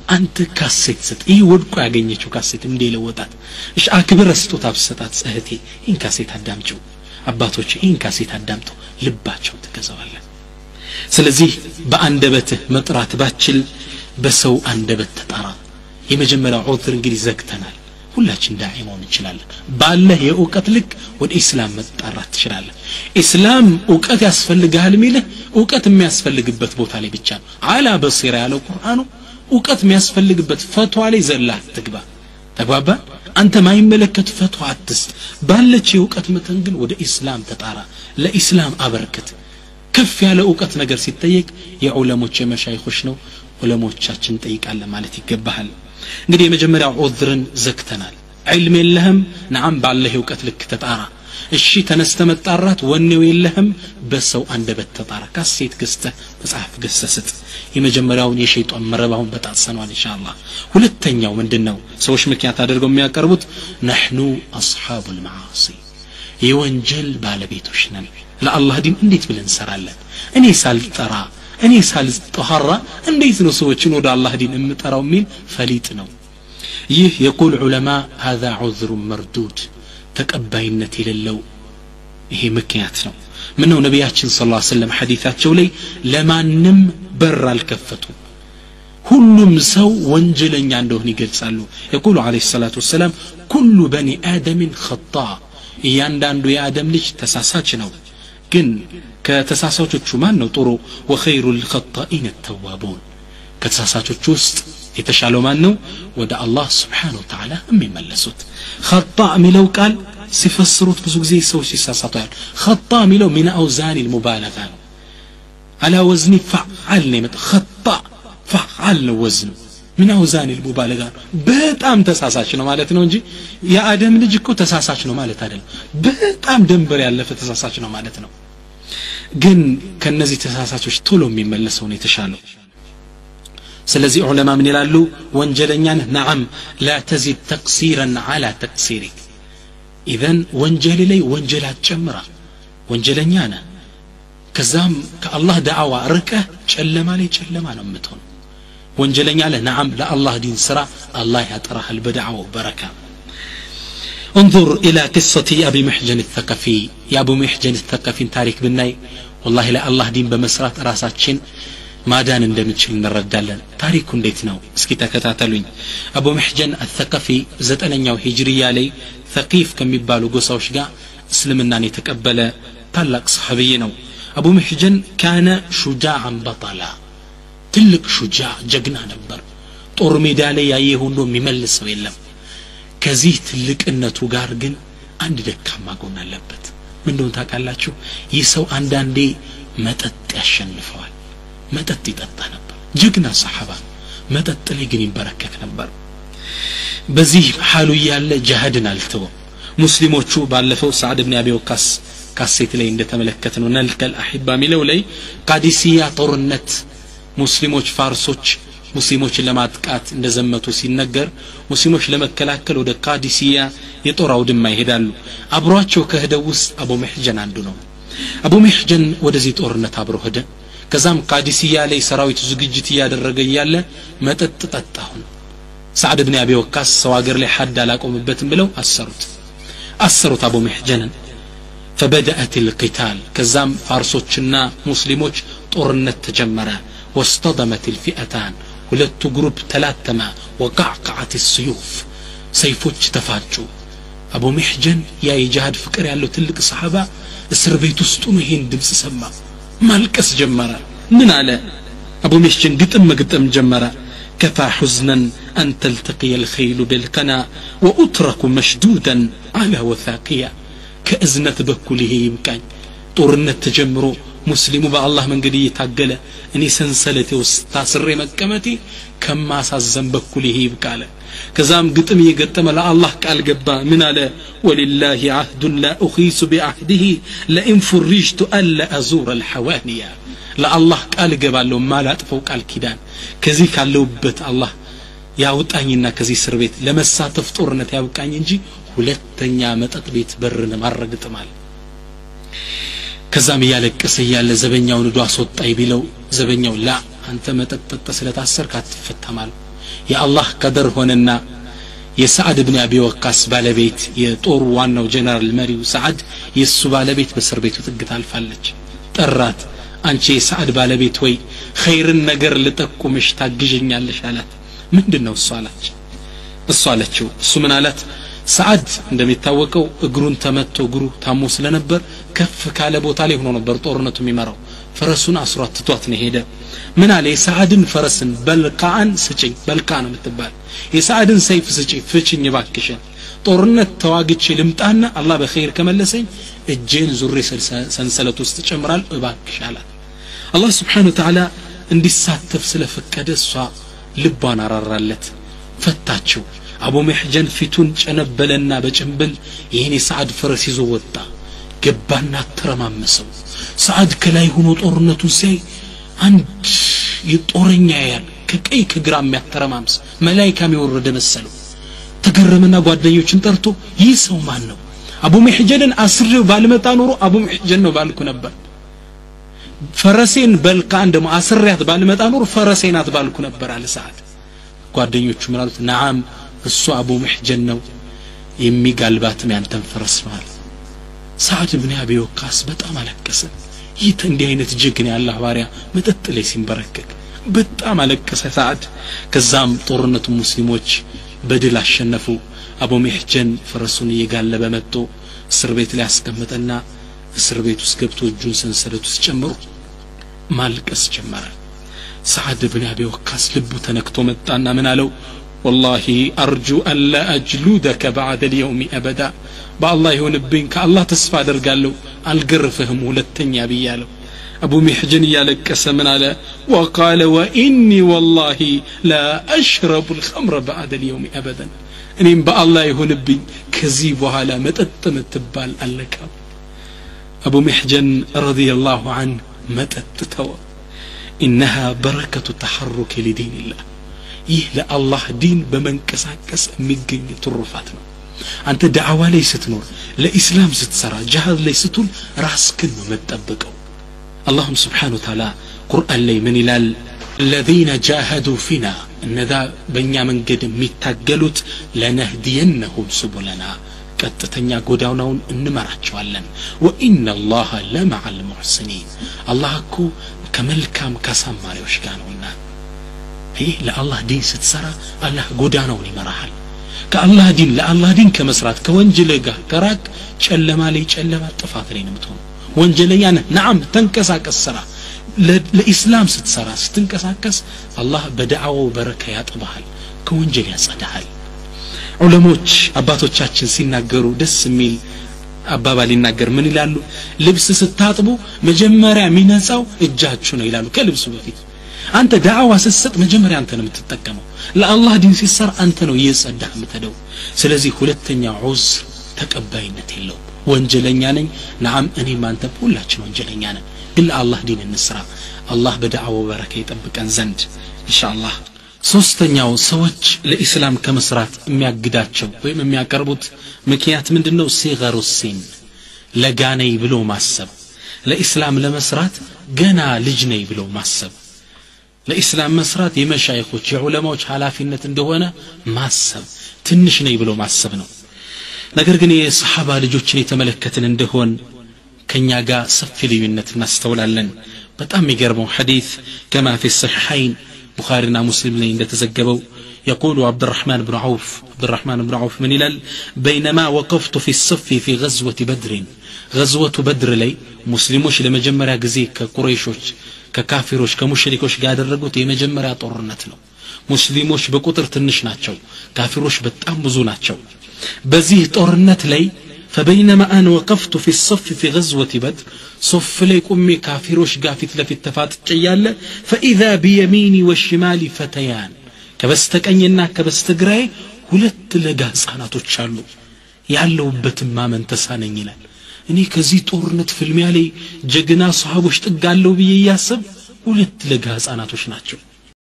አንተ ካሴት ስጥ ይህ ወድቆ ያገኘችው ካሴት እንዴ ለወጣት እሺ አክብረ ስጦታ ብሰጣት እህቴ ይህን ካሴት አዳምጪው አባቶች ይህን ካሴት አዳምጠው ልባቸው ትገዛዋለን ስለዚህ በአንደበትህ መጥራት ባችል በሰው አንደበት ተጣራ የመጀመሪያው ዑዝር እንግዲህ ዘግተናል ሁላችን ዳዒ መሆን እንችላለን ባለህ የእውቀት ልክ ወደ ኢስላም መጣራት ትችላለህ ኢስላም እውቀት ያስፈልግሃል ሚልህ እውቀት የሚያስፈልግበት ቦታ ላይ ብቻ ነው አላ በሲራ ያለው ቁርአኑ እውቀት የሚያስፈልግበት ፈቷ ላይ ዘላ አትግባ ተግባባ አንተ ማይመለከት ፈቷ አትስጥ ባለች የእውቀት መጠን ግን ወደ ኢስላም ተጣራ ለኢስላም አበርክት ከፍ ያለ እውቀት ነገር ሲጠየቅ የዑለሞች የመሻይኮች ነው ዑለሞቻችን ጠይቃለን ማለት ይገባሃል እንግዲህ የመጀመሪያው ዑዝርን ዘግተናል ዕልም የለህም ነዓም ባለህ እውቀት ልክ ተጣራ እሺ ተነስተ መጣራት ወኔው የለህም በሰው አንደበት ተጣራ ካሴት ገዝተህ መጽሐፍ ገዝተህ ስጥ የመጀመሪያውን የሸይጣን መረባውን በጣሰነዋል እንሻ አላህ ሁለተኛው ምንድን ነው ሰዎች ምክንያት አድርገው የሚያቀርቡት ነሕኑ አስሓቡ ልመዓሲ የወንጀል ባለቤቶች ነን ለአላህ ዲን እንዴት ብለን እንሰራለን እኔ ሳልጠራ እኔ ሳልጠኋራ እንዴት ነው ሰዎችን ወደ አላህ ዲን የምጠራው የሚል ፈሊጥ ነው ይህ የቁል ዑለማ ሀዛ ዑዝሩ መርዱድ ተቀባይነት የሌለው ይሄ ምክንያት ነው ምነው ነቢያችን ስ ሰለም ሐዲታቸው ላይ ለማንም በር አልከፈቱም ሁሉም ሰው ወንጀለኛ እንደሆን ይገልጻሉ የቁሉ አለ ሰላቱ ወሰላም ኩሉ በኒ አደምን ኸጣ እያንዳንዱ የአደም ልጅ ተሳሳች ነው ግን ከተሳሳቾቹ ማን ነው ጥሩ ወኸይሩ ልኸጣኢን ተዋቡን ከተሳሳቾቹ ውስጥ የተሻለው ማን ነው ወደ አላህ ስብሓን ወተዓላ የሚመለሱት ኸጣ የሚለው ቃል ሲፈስሩት ብዙ ጊዜ ሰዎች ሲሳሳቱ ያሉ ኸጣ የሚለው ሚን አውዛኒ ልሙባለጋ ነው አላ ወዝኒ ፈዓል ነው የመጣ ኸጣ ፈዓል ነው ወዝኑ ምን አውዛን ልሙባለጋ ነው በጣም ተሳሳች ነው ማለት ነው እንጂ የአደም ልጅ እኮ ተሳሳች ነው ማለት አይደለም በጣም ደንበር ያለፈ ተሳሳች ነው ማለት ነው ግን ከነዚህ ተሳሳቾች ቶሎ የሚመለሰው ነው የተሻለው ስለዚህ ዑለማ ምን ይላሉ ወንጀለኛ ነህ ነዓም ላ ተዚድ ተቅሲረን አላ ተቅሲሪክ ኢዘን ወንጀል ላይ ወንጀል አትጨምራ ወንጀለኛ ነህ ከዛም ከአላህ ዳዕዋ ርቀህ ጨለማ ላይ ጨለማ ነው የምትሆን ወንጀለኛ ለህ ነዓም ለአላህ ዲን ስራ አላህ ያጠራሃል በዳዕዋው በረካ انظر إلى قصة أبي محجن الثقفي يا أبو محجن الثقفي تاريخ بالناي والله لا الله دين بمسرات راساتشن ማዳን እንደምችል እንረዳለን ታሪኩ እንዴት ነው እስኪ ተከታተሉኝ አቡ መሕጀን አተቀፊ ዘጠነኛው ሂጅርያ ላይ ተቂፍ ከሚባሉ ጎሳዎች ጋር እስልምናን የተቀበለ ታላቅ ሰሐብይ ነው አቡ መሕጀን ካነ ሹጃዓን በጠላ ትልቅ ሹጃ ጀግና ነበር ጦር ሜዳ ላይ ያየ ሁሉ የሚመልሰው የለም ከዚህ ትልቅነቱ ጋር ግን አንድ ደካማ ጎን አለበት ምን እንደሆነ ታውቃላችሁ ይህ ሰው አንዳንዴ መጠጥ ያሸንፈዋል መጠጥ ይጠጣ ነበር ጀግና ሰሓባ መጠጥ ላይ ግን ይንበረከክ ነበር በዚህ ሓሉ እያለ ጃሃድን አልተወም ሙስሊሞቹ ባለፈው ሳዕድ ብን አቢ ወቃስ ካሴት ላይ እንደተመለከት ነው ነልከል አሒባ ሚለው ላይ ቃዲሲያ ጦርነት ሙስሊሞች ፋርሶች ሙስሊሞችን ለማጥቃት እንደዘመቱ ሲነገር ሙስሊሞች ለመከላከል ወደ ቃዲሲያ የጦር አውድማ ይሄዳሉ አብሯቸው ከህደው ውስጥ አቡ መሕጀን አንዱ ነው አቡ መሕጀን ወደዚህ ጦርነት አብሮ ሄደ ከዛም ቃዲስያ ላይ ሰራዊቱ ዝግጅት እያደረገ እያለ መጠጥ ጠጣሁን ሳዕድ ብን አቢ ወቃስ ሰው ሀገር ላይ ሐድ አላቆምበትም ብለው አሰሩት አሰሩት አቡ መሕጀንን فبدأت القتال كزام فارسوچنا مسلموች ጦርነት ተጀመረ واصطدمت الفئتان ሁለቱ ግሩፕ ተላተመ وقعقعت السيوف ሰይፎች ተፋጩ አቡ መሕጀን ያ የጃሃድ ፍቅር ያለው ትልቅ ሰሓባ እስር ቤት ውስጡ ነው ይሄን ድምፅ ሰማ ማልቀስ ጀመረ ምን አለ አቡ መሕጀን ግጥም መግጠም ጀመረ كفى حزنا أن تلتقي الخيل بالقنا وأترك مشدودا على وثاقيا كأزنة بكله يمكن ጦርነት ተጀምሮ ሙስሊሙ በአላህ መንገድ እየታገለ እኔ ሰንሰለቴ ውስጥ ታስሬ መቀመጤ ከማሳዘን በኩል ይሄ ይብቃለ ከዛም ግጥም እየገጠመ ለአላህ ቃል ገባ ምን አለ ወሊላህ አህዱን ላ ኡኺሱ ቢአህድህ ለኢን ፉሪጅቱ አላ አዙረ አልሐዋንያ ለአላህ ቃል እገባለሁ ማላጥፈው ቃል ኪዳን ከዚህ ካለውበት አላህ ያውጣኝና ከዚህ እስር ቤት ለመሳተፍ ጦርነት ያብቃኝ እንጂ ሁለተኛ መጠጥ ቤት በርን ማረግጥማል ከዛም እያለቀሰ እያለ ዘበኛውን ዶ አስወጣኝ ቢለው ዘበኛው ላ አንተ መጠጥ ጠጠ ስለታሰርክ አትፈታማል የአላህ ቀደር ሆነና የሰዓድ ብን አቢ ወቃስ ባለቤት የጦሩ ዋናው ጀነራል መሪው ሰዓድ የእሱ ባለቤት በእስር ቤቱ ጥግ ታልፋለች ጠራት አንቺ የሰዓድ ባለቤት ወይ ኸይርን ነገር ልጠቁምሽ ታግዥኛለሽ አላት ምንድን ነው እሱ አላች እሱ አለችው እሱ ምን አላት ሰዓድ እንደሚታወቀው እግሩን ተመቶ እግሩ ታሞ ስለነበር ከፍ ካለ ቦታ ላይ ሆኖ ነበር ጦርነቱ የሚመራው ፈረሱን አስሯት ትቷት ነው ሄደ ምን አለ የሰዓድን ፈረስን በልቃአን ስጭኝ በልቃ ነው የምትባል የሰዓድን ሰይፍ ስጭኝ ፍችኝ ባክሽን ጦርነት ተዋግቼ ልምጣና አላህ በኸይር ከመለሰኝ እጄን ዙሬ ሰንሰለት ውስጥ ጨምራል እባክሽ አላት አላህ ስብሓን ወተዓላ እንዲሳተፍ ስለፈቀደ እሷ ልቧን አራራለት ፈታችው አቡ መሕጀን ፊቱን ጨነበለና በጭንብል ይህን የሰዓድ ፈረስ ይዞ ወጣ ገባና ተረማመሰው ሰዓድ ከላይ ሆኖ ጦርነቱን ሲያይ አንድ የጦረኛ ያያል ከቀይ ከግራ የሚያተረማምስ መላይካም የወረደ መሰለው ተገረመና ጓደኞችን ጠርቶ ይህ ሰው ማን ነው አቡ መሕጀንን አስሬው ባልመጣ ኖሮ አቡ መሕጀን ነው ባልኩ ነበር ፈረሴን በልቃን ደግሞ አስሬያት ባልመጣ ኖሮ ፈረሴ ናት ባልኩ ነበር አለ ሰዓድ ጓደኞቹ ምን አሉት ነዓም እሱ አቡ መሕጀን ነው የሚጋልባትም ያንተን ፈረስ ነው አለ ሰዓድ ብን አቢ ወቃስ በጣም አለቀሰ ይህ እንዲህ አይነት ጀግና ያላህ ባሪያ መጠጥ ላይ ሲንበረከክ በጣም አለቀሰ ሰዓድ ከዛም ጦርነቱ ሙስሊሞች በድል አሸነፉ አቡ መሕጀን ፈረሱን እየጋለበ መጥቶ እስር ቤት ላይ አስቀመጠና እስር ቤት ውስጥ ገብቶ እጁን ሰንሰለት ውስጥ ጨምሮ ማልቀስ ጀመረ ሰዓድ ብን አቢ ወካስ ልቡ ተነክቶ መጣና ምን አለው ወላሂ አርጁ አላ አጅሉደከ ባዕደ ልየውሚ አበዳ በአላህ ይሆንብኝ ከአላህ ተስፋ አደርጋለሁ አልገርፍህም ሁለተኛ ብያለሁ አቡ ሚሕጅን እያለቀሰ ምን አለ ወቃለ ወኢኒ ወላሂ ላ አሽረቡ ልኸምረ ባዕደ ልየውሚ አበደን እኔም በአላህ ይሆንብኝ ከዚህ በኋላ መጠጥ ምትባል አለቃም አቡ ሚሕጀን ረዲየላሁ አንህ መጠጥ ተወ ኢነሃ በረከቱ ተሐሩክ ሊዲንላህ ይህ ለአላህ ዲን በመንቀሳቀስ የሚገኝ ትሩፋት ነው አንተ ዳዕዋ ላይ ስትኖር ለኢስላም ስትሰራ ጃሃድ ላይ ስትውል ራስክን ነው መጠበቀው አላሁም ስብሓን ወተዓላ ቁርአን ላይ ምን ይላል الذين جاهدوا فينا እነዛ በእኛ መንገድ የሚታገሉት ለነህዲየነሁም ሱቡለና ቀጥተኛ ጎዳናውን እንመራቸዋለን ወኢነ ላህ ለመዓ ልሙሕስኒን አላህ እኮ ከመልካም ካሳማሪዎች ጋር ነውና ይህ ለአላህ ዲን ስትሰራ አላህ ጎዳናውን ይመራሃል ከአላህ ዲን ለአላህ ዲን ከመስራት ከወንጀል ጋር ከራቅ ጨለማ ላይ ጨለማ ጥፋት ላይ ነው የምትሆኑ ወንጀለኛ ነህ ነዓም ተንቀሳቀስ ስራ ለኢስላም ስትሰራ ስትንቀሳቀስ አላህ በደዓዋው በረካ ያጥበሃል ከወንጀል ያጸዳሃል ዑለሞች አባቶቻችን ሲናገሩ ደስ የሚል አባባል ይናገር ምን ይላሉ ልብስ ስታጥቡ መጀመሪያ የሚነጻው እጃችሁ ነው ይላሉ ከልብሱ በፊት አንተ ዳዕዋ ስትሰጥ መጀመሪያ አንተ ነው የምትጠቀመው ለአላህ ዲን ሲሰራ አንተ ነው እየጸዳህ የምትሄደው ስለዚህ ሁለተኛ ዑዝር ተቀባይነት የለው ወንጀለኛ ነኝ ናም እኔም አንተም ሁላችን ወንጀለኛ ነን ግን ለአላህ ዲን እንስራ አላህ በዳዕዋው በረካ ይጠብቀን ዘንድ ኢንሻአላህ ሶስተኛው ሰዎች ለኢስላም ከመስራት የሚያግዳቸው ወይም የሚያቀርቡት ምክንያት ምንድን ነው ሲገሩ ሲን ለጋ ነኝ ብሎ ማሰብ ለኢስላም ለመስራት ገና ልጅ ነኝ ብሎ ማሰብ ለኢስላም መስራት የመሻይኮች የዑለማዎች ኃላፊነት እንደሆነ ማሰብ ትንሽ ነኝ ብሎ ማሰብ ነው ነገር ግን የሰሓባ ልጆችን የተመለከትን እንደሆን ከእኛ ጋር ሰፊ ልዩነት እናስተውላለን በጣም የሚገርመው ሐዲት ከማ ፊ ሰሒሐይን ቡኻሪና ሙስሊም ላይ እንደተዘገበው يقول عبد الرحمن بن عوف عبد الرحمن بن عوف من هلال بينما وقفت في الصف في غزوة بدر غزوة بدر لي مسلموش لما جمرا جزي كقريشوش ككافروش كمشركوش قاعد الرقوت የመጀመሪያ ጦርነት ነው ሙስሊሞች በቁጥር ትንሽ ናቸው ካፊሮች በጣም ብዙ ናቸው በዚህ ጦርነት ላይ فبينما أنا وقفت في الصف في غزوة بدر صف ليكم كافروش قافت لفت تفات جيالة فإذا بيميني والشمال فتيان كبستقኝና ከበስተግራዬ ሁለት ለጋ ህጻናቶች አሉ ያለውበትም ማመን ተሳነኝ ይላል እኔ ከዚህ ጦርነት ፍልሚያ ላይ ጀግና ሰሃቦች ጥጋለው ብዬ እያሰብ ሁለት ለጋ ህጻናቶች ናቸው